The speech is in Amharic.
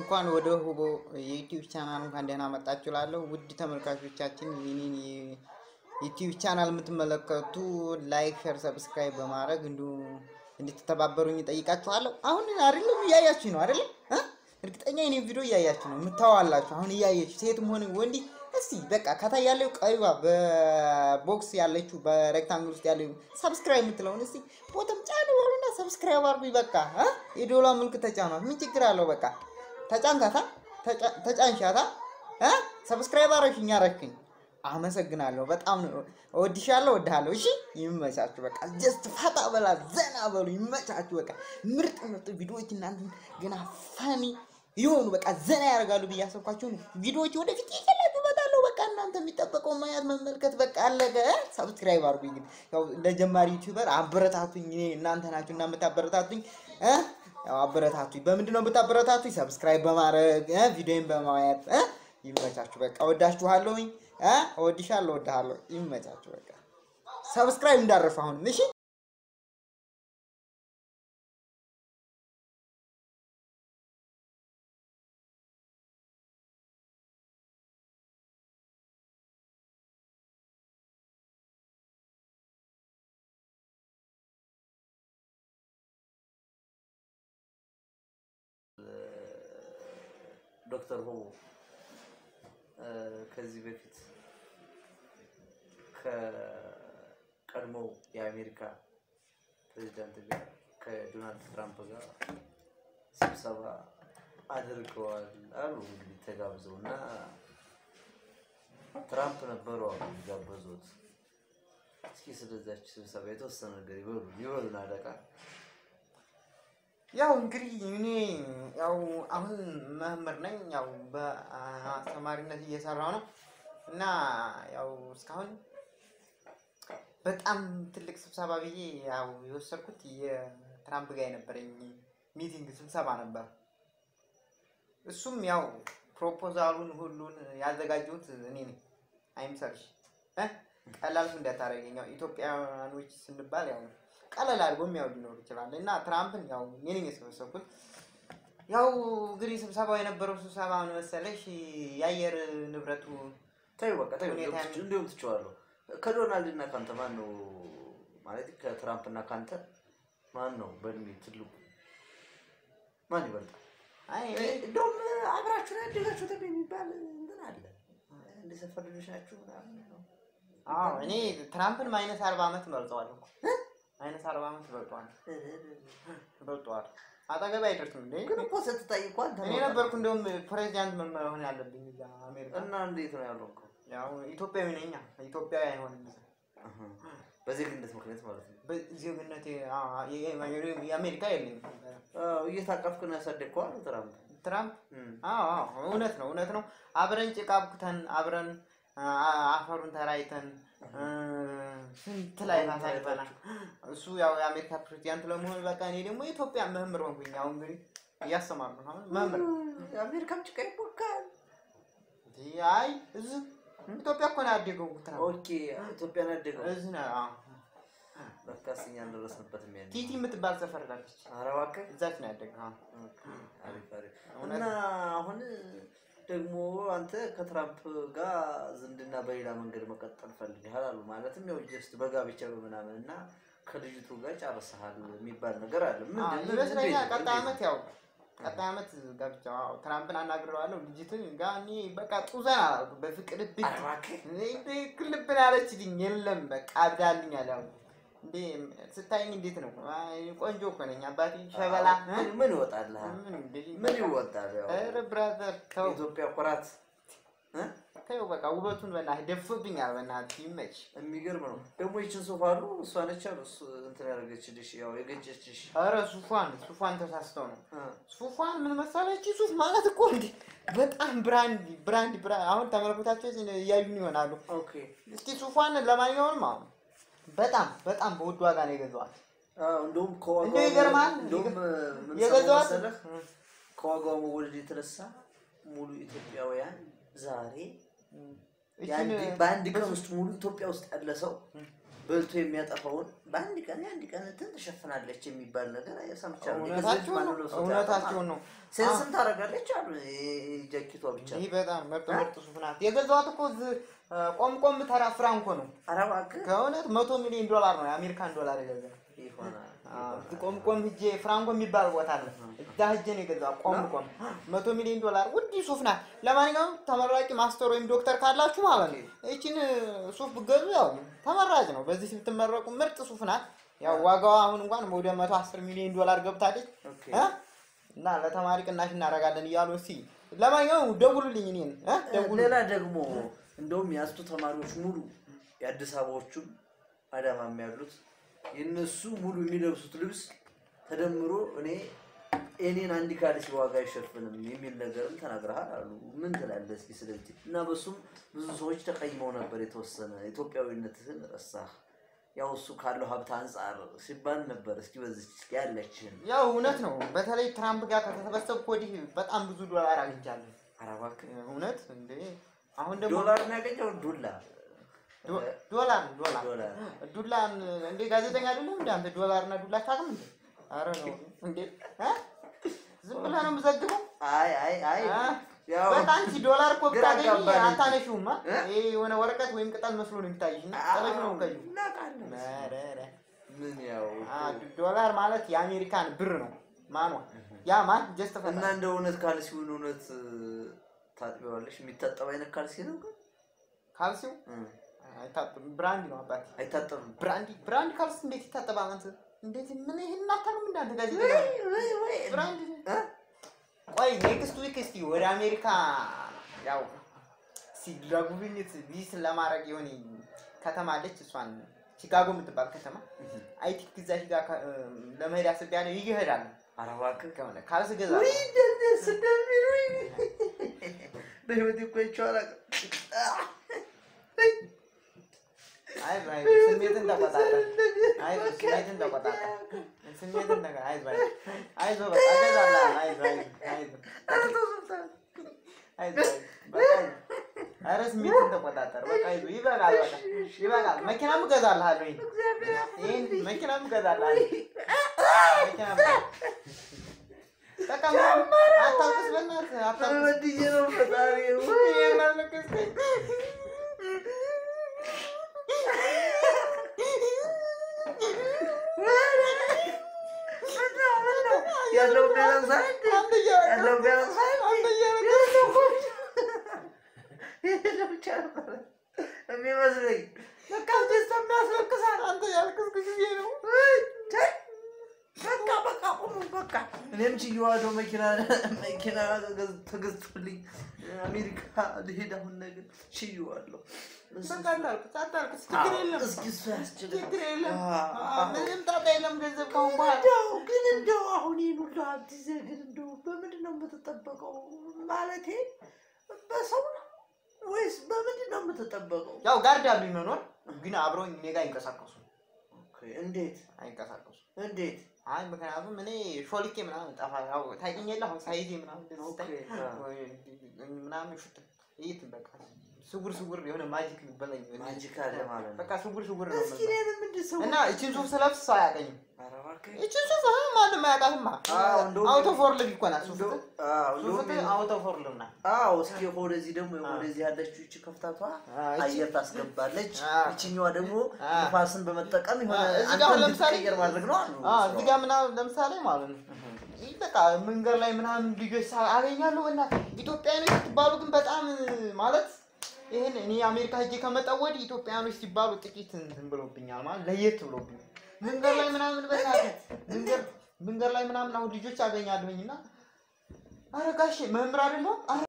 እንኳን ወደ ሁቦ የዩቲዩብ ቻናል እንኳን ደህና መጣችሁ እላለሁ። ውድ ተመልካቾቻችን የኔን የዩቲዩብ ቻናል የምትመለከቱ ላይክ፣ ሸር፣ ሰብስክራይብ በማድረግ እንዲሁ እንድትተባበሩኝ እጠይቃችኋለሁ። አሁን አይደለም እያያችሁ ነው አይደለም? እርግጠኛ የኔን ቪዲዮ እያያችሁ ነው የምታዋላችሁ። አሁን እያየችሁ ሴትም ሆነ ወንዲ እስቲ በቃ ከታይ ያለው ቀይዋ በቦክስ ያለችው በሬክታንግል ውስጥ ያለው ሰብስክራይብ የምትለውን እስቲ ቦተም ጫን በሉና ሰብስክራይብ አድርጉኝ። በቃ የዶላ ምልክት ተጫኗት። ምን ችግር አለው? በቃ ተጫንካታ ተጫንሻታ ሰብስክራይብ አረሽኝ አረሽኝ። አመሰግናለሁ። በጣም እወድሻለሁ፣ እወድሃለሁ። እሺ ይመቻችሁ። በቃ ጀስት ፈታ በላ ዘና በሉ። ይመቻችሁ። በቃ ምርጥ ምርጥ ቪዲዮዎች እናንተ ገና ፈኒ የሆኑ በቃ ዘና ያደርጋሉ ብዬ ያሰብኳቸውን ቪዲዮዎች ወደፊት ይዤላችሁ እመጣለሁ። በቃ እናንተ የሚጠበቀው ማየት መመልከት በቃ አለቀ። ሰብስክራይብ አድርጉኝ። እንግዲህ ያው ለጀማሪ ዩቲዩበር አበረታቱኝ። እኔ እናንተ ናችሁ እና የምታበረታቱኝ እ ያው አበረታቱኝ። በምንድን ነው የምታበረታቱኝ? ሰብስክራይብ በማድረግ ቪዲዮን በማየት ይመቻችሁ። በቃ እወዳችኋለሁኝ። እወድሻለሁ፣ እወድሃለሁ። ይመቻችሁ። በቃ ሰብስክራይብ እንዳረፍ አሁን እሺ። ዶክተር ሆ ከዚህ በፊት ከቀድሞው የአሜሪካ ፕሬዚዳንት ጋር ከዶናልድ ትራምፕ ጋር ስብሰባ አድርገዋል አሉ። እንግዲህ ተጋብዘው እና ትራምፕ ነበሩ አሉ የጋበዙት። እስኪ ስለዛች ስብሰባ የተወሰነ ነገር ይበሉ ይበሉን አለቃ። ያው እንግዲህ እኔ ያው አሁን መምህር ነኝ። ያው በአስተማሪነት እየሰራው ነው እና ያው እስካሁን በጣም ትልቅ ስብሰባ ብዬ ያው የወሰድኩት የትራምፕ ጋር የነበረኝ ሚቲንግ ስብሰባ ነበር። እሱም ያው ፕሮፖዛሉን ሁሉን ያዘጋጀሁት እኔ ነኝ። አይምሰርሽ እ ቀላል እንዳታደርገኝ። ያው ኢትዮጵያውያኖች ስንባል ያው ቀለል አድርጎ የሚያው ሊኖር ይችላል እና ትራምፕን ያው እኔ ነኝ የሰበሰብኩት። ያው እንግዲህ ስብሰባው የነበረው ስብሰባ ምን መሰለሽ የአየር ንብረቱ ተይው በቃ ተይው፣ ሁኔታ እንዲሁም እንዲሁም ትችዋለሁ። ከዶናልድ እና ካንተ ማን ነው ማለት ከትራምፕ እና ካንተ ማን ነው በእድሜ ትልቁ? ማን ይበልጣል? አይ እንደውም አብራችሁ ነው ያደጋችሁት የሚባል እንትን አለ። እንደ ሰፈር ልጆች ናችሁ ምናምን ነው። አዎ እኔ ትራምፕን ማይነስ አርባ ዓመት በልጠዋል እኮ ማይነስ አርባ ዓመት በልጠዋል በልጠዋል። አጠገብ አይደርስም እንዴ? ግን እኮ ስትታይ እኮ አንተ እኔ ነበርኩ እንደውም ፕሬዚዳንት ምን መሆን ያለብኝ እዛ አሜሪካ። እና እንዴት ነው ያለው እኮ ያው ኢትዮጵያዊ ነኝ። ኢትዮጵያዊ አይሆንም እዛ በዜግነት ምክንያት ማለት ነው። በዜግነቴ የአሜሪካ የለኝም። አዎ፣ እየታቀፍክ ነው ያሳደግከው አሉ ትራምፕ። ትራምፕ እም። አዎ አዎ፣ እውነት ነው እውነት ነው። አብረን ጭቃ አብኩተን አብረን አ- አፈሩን ተራይተን እ፣ ስንት ላይ አሳልፈናል። እሱ ያው የአሜሪካ ፕሬዚዳንት ለመሆን በቃ እኔ ደግሞ የኢትዮጵያ መምህር ሆንኩኝ። አሁን እንግዲህ እያስተማርኩ ነው። አሁን መምህር የአሜሪካም ጭቃ ይቦካል። አይ እዚህ ኢትዮጵያ እኮ ነው ያደገው ትራምፕ ኦኬ፣ ኢትዮጵያን ያደገው እዚህ ነው። አዎ። ለካስ እኛ አልደረስንበትም ያኔ። ቲቲ የምትባል ሰፈር ላለች ኧረ እባክህ እዛች ነው ያደገው። አዎ። አሪፍ አሪፍ። እውነት እና አሁን ደግሞ አንተ ከትራምፕ ጋር ዝምድና በሌላ መንገድ መቀጠል ፈልገሃል አሉ። ማለትም ያው ጀስት በጋብቻ በምናምን እና ከልጅቱ ጋር ጨርሰሃል የሚባል ነገር አለ። አዎ፣ ምንድን ነው? ይመስለኛል እንዴት ነው? ቀጣይ እንዴት ዓመት ነው? ያው ቀጣይ ዓመት ጋብቻ አዎ፣ ትራምፕን አናግረዋለሁ። ልጅትን ጋር እኔ በቃ ጡዘን አላልኩ በፍቅር ብት ኧረ እባክህ ክልብን አለችልኝ። የለም በቃ አብዳልኛል። ያው እንዴ ስታይኝ እንዴት ነው? አይ፣ ቆንጆ እኮ ነኝ አባቴ ሸበላ እ? ምን- ምን ይወጣልሃል? ምን እንዴ? ምን ይወጣል? ያው ኧረ ብራዘር ተው የኢትዮጵያ ኩራት እ? ተው በቃ ውበቱን በእናትህ ደፍቶብኛል። በእናትህ ይመች። የሚገርም ነው። ደግሞ ይችን ሶፋ አሉ እሷ ነች አሉ እሱ እንትን ያደረገችልሽ ያው የገጨችሽ ኧረ ሱፏን ሱፏን ተሳስተው ነው እ። ሱፏን ምን መሰለች? ሱፍ ማለት እኮ እንዴ በጣም ብራንድ ብራንድ ብራንድ አሁን ተመልኮታቸው እያዩን ይሆናሉ። ኦኬ እስኪ ሱፏን ለማንኛውም አሁን በጣም በጣም በውድ ዋጋ ነው የገዛዋት። አዎ፣ እንደውም ከዋጋው እንደው ይገርማል። እንደውም ምን ሰማሁ የገዛዋት መሰለህ? ከዋጋው መወደድ የተነሳ ሙሉ ኢትዮጵያውያን ዛሬ እችን የአንድ- በአንድ ቀን ውስጥ ሙሉ ኢትዮጵያ ውስጥ ያለ ሰው በልቶ የሚያጠፋውን በአንድ ቀን የአንድ ቀን እንትን ትሸፍናለች የሚባል ነገር ሰምቻለሁ። እውነታቸውን ማነው ነው ለብሶት እውነታቸውን ነው። ሴንስም ታደርጋለች አሉ ጃኬቷ ብቻ ይህ በጣም ምርጥ ምርጥ ሱፍ ናት። የገዛኋት እኮ እዚህ ቆም ቆም ተራ ፍራንኮ ነው። ኧረ እባክህ ከእውነት መቶ ሚሊዮን ዶላር ነው የአሜሪካን ዶላር የገዛ ይሆናል ቆም ቆም ሂጄ ፍራንኮ የሚባል ቦታ አለ። እዛ ሂጄ ነው የገዛው። ቆም ቆም መቶ ሚሊዮን ዶላር ውድ ሱፍ ናት። ለማንኛውም ተመራቂ ማስተር ወይም ዶክተር ካላችሁ ማለት ነው ይቺን ሱፍ ብገዙ ያው ተመራጭ ነው። በዚህ ብትመረቁ ምርጥ ሱፍ ናት። ያው ዋጋዋ አሁን እንኳን ወደ መቶ አስር ሚሊዮን ዶላር ገብታለች ኦኬ። እ? እና ለተማሪ ቅናሽ እናደርጋለን እያሉ እስኪ ለማንኛውም ደውሉልኝ እኔን እ? ደውሉ ሌላ ደግሞ እንደውም የአስቱ ተማሪዎች ሙሉ የአዲስ አበባዎቹም አዳማም ያሉት የእነሱ ሙሉ የሚለብሱት ልብስ ተደምሮ እኔ እኔን አንድ ካልሲ ዋጋ አይሸፍንም የሚል ነገርም ተናግረሃል አሉ። ምን ትላለህ እስኪ ስለዚህ? እና በሱም ብዙ ሰዎች ተቀይመው ነበር። የተወሰነ ኢትዮጵያዊነትህን ረሳህ፣ ያው እሱ ካለው ሀብት አንጻር ሲባል ነበር። እስኪ በዚች እስኪ ያለችህን ያው እውነት ነው። በተለይ ትራምፕ ጋር ከተሰበሰብኩ ወዲህ በጣም ብዙ ዶላር አግኝቻለሁ። ኧረ እባክህ እውነት እንዴ! አሁን ደግሞ ዶላር ነው ያገኘው ዱላ ዶ- ዶላር ዶላር ዶላር ዱላን እንዴ ጋዜጠኛ አይደለም እንዴ አንተ? ዶላር እና ዱላ ታቅም እንዴ? አረ ነው እንዴ እ? ዝም ብለህ ነው የምዘግበው? አይ አይ አይ አ? ያው በጣም ሲ ዶላር እኮ ግራ ብታገኝ አጋባን እንጂ። አታነሺውም። አ? እ? ይሄ የሆነ ወረቀት ወይም ቅጠል መስሎ ነው የሚታይሽ እና ጠለሽ ነው ከዩ እናውቃለን። ምን ያው ዶላር ማለት የአሜሪካን ብር ነው። ማኗ ያ ማን ጀስት እና ፈታ እንደ እውነት ካልሲውን እውነት ታጥቢዋለሽ? የሚታጠብ አይነት ካልሲ ነው ግን ካልሲው እም፣ አይታጠብም። ብራንድ ነው አባቴ አይታጠብም። ብራንድ ብራንድ ካልሲ እንዴት ይታጠባል? አንተ እንዴት ምን ይሄን አታውቅም? እንዳንተ ጋዜጠኛ ብራንድ እ? ቆይ ኔክስት ዊክ እስቲ ወደ አሜሪካ ያው ሲ ለጉብኝት ቪዚት ለማድረግ የሆነ ከተማ አለች። እሷን ቺካጎ የምትባል ከተማ አይ ቲንክ እዛ ሂጋ ከ- እም፣ ለመሄድ አስቤያለሁ። ይሄዳል ኧረ እባክህ ከሆነ ካልስ ገዛ ውይ ደስ እንደሚል ውይ በህይወቴ እኮ አይቼው አላውቅም። አይ አይ ስሜትን ተቆጣጠር። አይ ስሜትን ተቆጣጠር። ስሜትን ተቆጣጠር። አይ አይ አይ በቃ እገዛልሃለሁ። አይ አይ አይ ኧረ ተው ሱልጣን። አይ በቃ ኧረ ስሜትን ተቆጣጠር። በቃ አይዞህ ይበቃል። በቃ ይበቃል። መኪናም እገዛልሃለሁ። ይሄን ይሄን መኪናም እገዛልሃለሁ። መኪናም በቃ ምንም አታልቅስ፣ በእናትህ አታልቅስ። በድዬ ነው ፈጣሪ ውይ ይሄን አለቀስከኝ። ያለው ቢያንስ አንድ አንተ እያለቀስክ ያለው ቢያንስ አንተ እያለቀስክ ይሄ ብቻ ነበረ የሚመስለኝ። በቃ ደስታ የሚያስለቅሳል። አንተ ያልቅስክ ጊዜ ነው። በቃ በቃ ቁሙ በቃ። እኔም ችዬዋለሁ። መኪና መኪና ገዝ- ተገዝቶልኝ አሜሪካ ልሄድ አሁን ነገር ችዬዋለሁ። በቃ አታልቅስ፣ አታልቅስ። ችግር የለም፣ እስኪ እሱ ያስችላል። ችግር የለም። አዎ። አዎ፣ ምንም ጣጣ የለም። ገንዘብ ካሁን በኋላ እንደው ግን እንደው አሁን ይህን ሁሉ ሀብት ይዘህ ግን እንደው በምንድን ነው የምትጠበቀው? ማለቴ በሰው ነው ወይስ በምንድን ነው የምትጠበቀው? ያው ጋርድ አሉኝ መኖር ግን አብረውኝ እኔ ጋር አይንቀሳቀሱ ኦኬ፣ እንዴት አይንቀሳቀሱ። እንዴት? አይ ምክንያቱም እኔ ሾልኬ ምናምን ጠፋ ያው ታውቂኛለህ፣ አሁን ሳይዜ ምናምን እንደዚህ ስታይ ኦኬ፣ አዎ። ወይ ምናምን ሹት እይት በቃ ስውር ስውር የሆነ ማጂክ በለኝ ማጂክ አለ ማለት ነው። በቃ ስውር ስውር ነው እስኪ የምልህ። እኔንም እንደ ሰው እና እችን ሱፍ ስለብስ ሰው አያውቀኝም። ኧረ እባክህ። እችን ሱፍ አሁን ማንም አያውቃትማ። አዎ፣ እንደውም- አውቶ ፎርልም እኮ ናት ሱፍ እንደው- አዎ፣ እንደውም ሱፍ ይሄን- አውቶ ፎርልም ናት። አዎ እስኪ ወደዚህ ደግሞ አዎ። ወደዚህ ያለችው ይቺ ከፍታቷ አዎ፣ ይቺ- አየር ታስገባለች። አዎ። ይችኛዋ ደግሞ አዎ። ንፋስን በመጠቀም የሆነ አዎ፣ እዚህ አንተ ጋር አሁን ለምሳሌ እንድትቀየር ማድረግ ነው አሉ። አዎ፣ እዚህ ጋር ምናምን ለምሳሌ ማለት ነው ይህ በቃ መንገድ ላይ ምናምን ልጆች ሳ- አገኛለሁ እና ኢትዮጵያኖች ሲባሉ ግን በጣም ማለት ይህን እኔ አሜሪካ ሄጄ ከመጣሁ ወዲህ ኢትዮጵያኖች ሲባሉ ጥቂት እንትን ብሎብኛል ማለት ለየት ብሎብኛል። መንገድ ላይ ምናምን በእናትህ መንገድ መንገድ ላይ ምናምን አሁን ልጆች አገኛለሁኝ እና አረ ጋሼ መምህር አይደለሁም